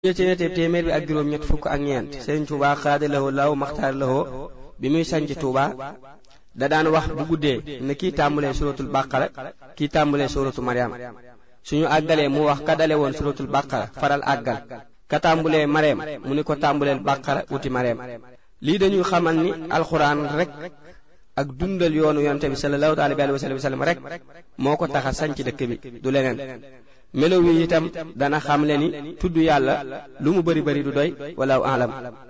jël ci netteb téeméer bi ak juróom ñett fukk ak ñeent Sëriñ Tuubaa xaada lahoo law maxtaar lahoo bi muy sanc Tuubaa da daan wax bu guddee ne kii tàmbalee suratul bàqara kii tàmbalee suratu Maryam suñu àggalee mu wax ka dale woon suratul bàqara faral àggal ka tàmbulee Maryam mu ni ko tàmbuleel bàqara wuti Maryam lii dañuy xamal ni alxuraan rek ak dundal yoonu yonte bi sallallahu alayhi wa sallam rek moo ko tax a sanc dëkk bi du leneen melo wi itam dana xamle ni tudd yàlla lu mu bari bari du doy walaaw alam